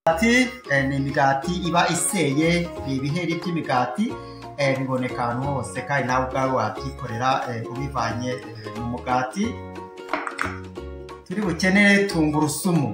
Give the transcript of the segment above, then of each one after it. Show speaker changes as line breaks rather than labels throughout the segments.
Imigati ni imigati iba iseye ni ibiheri by'imigati biboneka ahantu hose kandi nawe ubwawe wabyikorera ubivanye mu mugati turi bukenere tungurusumu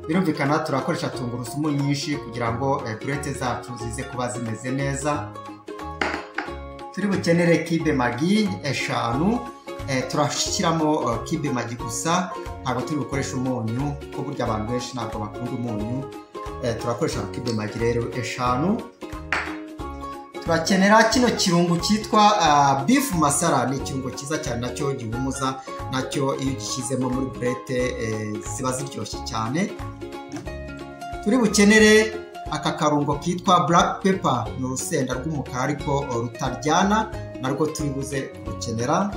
birumvikana turakoresha tungurusumu nyinshi kugira ngo burete zacu zize kuba zimeze neza turi bukenere kibe magi eshanu turashyiramo kibe magi gusa ntabwo turi bukoresha umunyu kuko burya abantu benshi ntabwo bakunda umunyu turakoresha kibe magi rero eshanu turakenera kino kirungo cyitwa bifu masara ni ikirungo cyiza cyane nacyo gihumuza nacyo iyo ugishyizemo muri burete ziba ziryoshye cyane turi bukenere aka karungo kitwa black pepper ni urusenda rw'umukara ariko rutaryana narwo turi buze kurukenera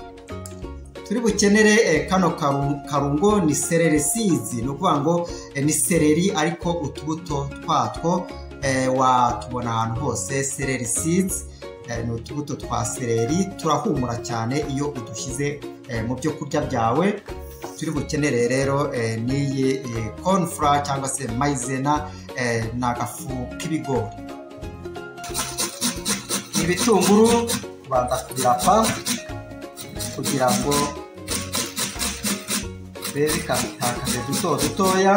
turi bukenere kano karungo ni sereri sizi ni ukuvuga ngo ni sereri ariko utubuto twatwo watubona ahantu hose sereri sizi ni utubuto twa sereri turahumura cyane iyo udushyize mu byo kurya byawe turi bukenere rero n'iyi konfura cyangwa se mayizena ni agafu k'ibigori ni ibitunguru tubanza kubirapa kugira ngo bikatakaze duto dutoya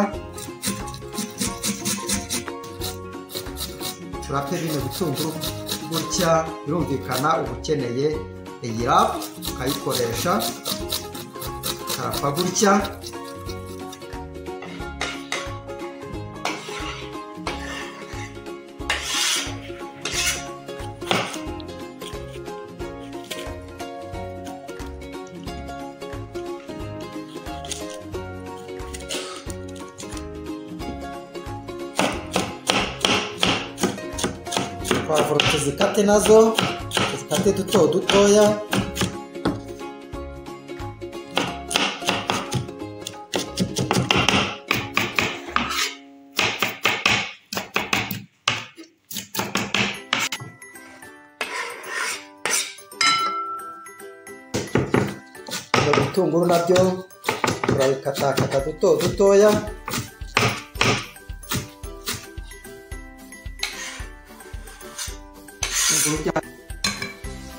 turape bino bitunguru gutya birumvikana uba ukeneye iyi rapu ukayikoresha ukarapa gutya pavuro tuzikate nazo tuzikate duto dutoya ibyo bitunguru nabyo turabikatakata duto dutoya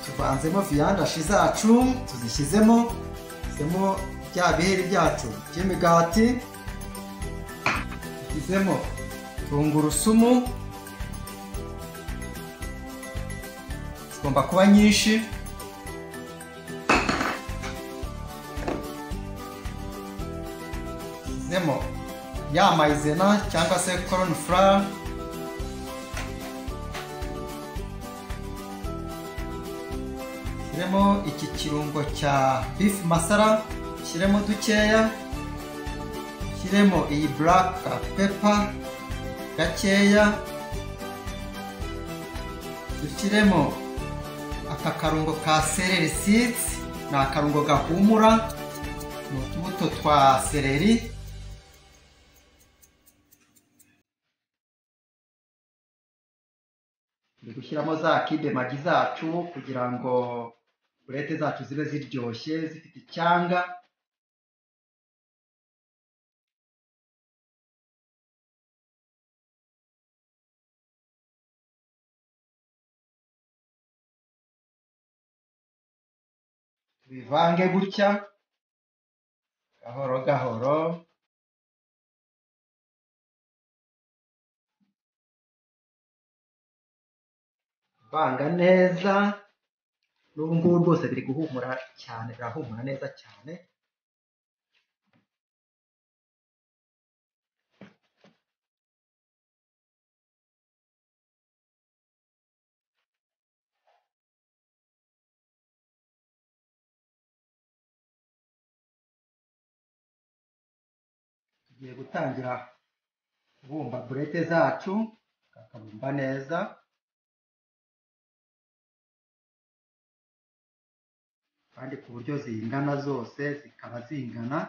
tuvanzemo viyandashi zacu tuzishyizemo tuzishyizemo bya biheri byacu by'imigati tuzishyizemo tungurusumu zigomba kuba nyinshi tuzishyizemo ya mayizena cyangwa se koroni furara shyiremo iki kirungo cya bifu masara shyiremo dukeya shyiremo iyi buraka pepa gakeya dushyiremo aka karungo ka sereri sidzi ni akarungo gahumura ni utubuto twa sereri gushyiramo za kide magi zacu kugira ngo burete zacu zibe ziryoshye zifite icyanga tubivange gutya gahoro gahoro vanga neza n'ubu ngubu rwose biri guhumura cyane birahumura neza cyane tugiye gutangira kubumba burete zacu kakabumba neza kandi ku buryo zingana zose zikaba zingana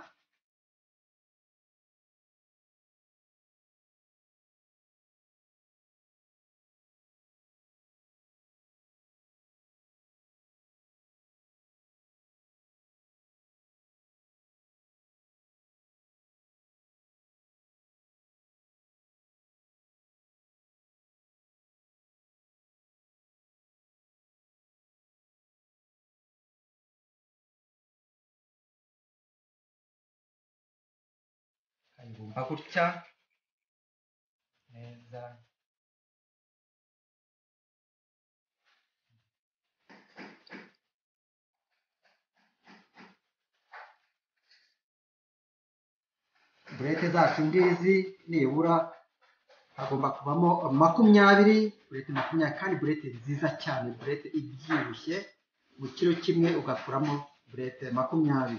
kiguma
Ah, gutya neza
burete zacu ngizi nibura hagomba kubamo makumyabiri burete makumyabiri kandi burete nziza cyane burete ibyibushye mu kiro kimwe ugakuramo burete makumyabiri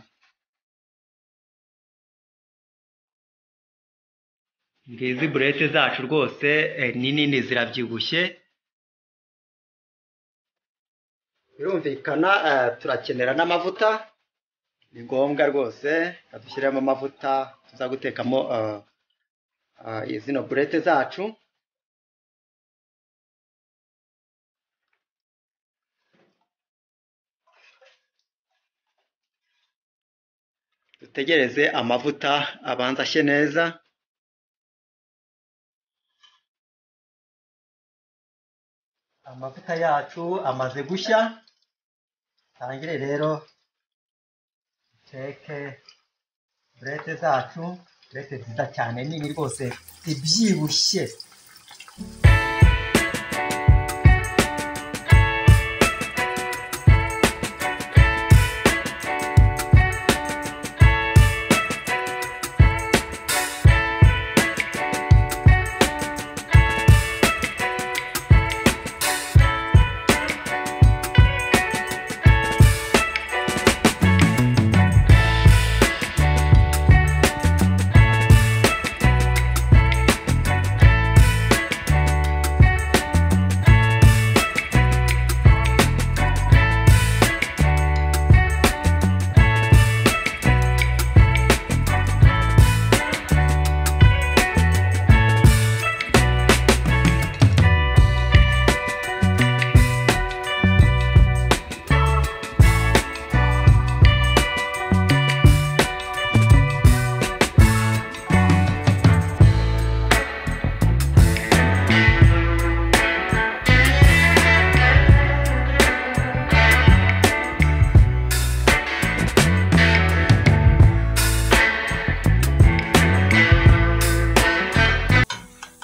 ngizi burete zacu rwose eh, ni nini zirabyibushye
birumvikana turakenera n'amavuta ni ngombwa rwose dushyiremo amavuta tuza gutekamo zino burete zacu dutegereze amavuta abanza ashye neza amavuta yacu amaze gushya tangire rero teke burete zacu burete nziza cyane nini rwose ibyibushye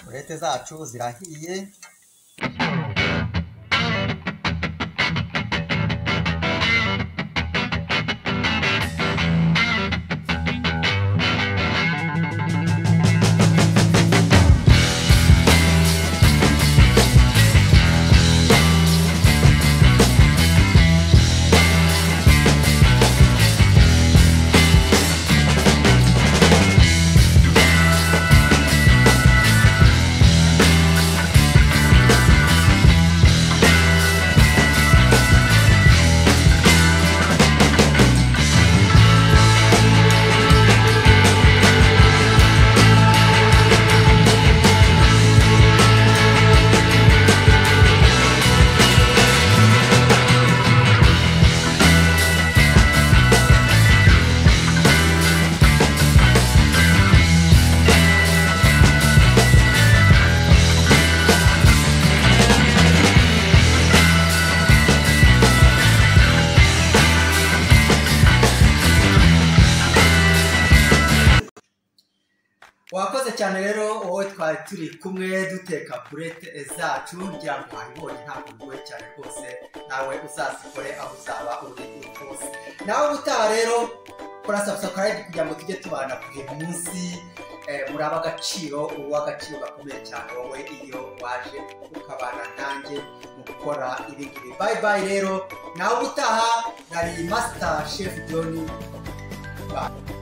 burete zacu zirahiye wakoze cyane rero wowe twari turi kumwe duteka burete zacu ngira ngo wabibonye ntabwo bigoye cyane rwose nawe uzazikore aho uzaba uri hose nawe ubutaha rero kora sabusakarayidi kugira ngo tujye tubana buri munsi eh, muraba agaciro uw'agaciro gakomeye cyane wowe iyo waje ukabana nanjye mu gukora ibi ngibi bayi bayi rero nawe ubutaha nari masita shefu joni bayi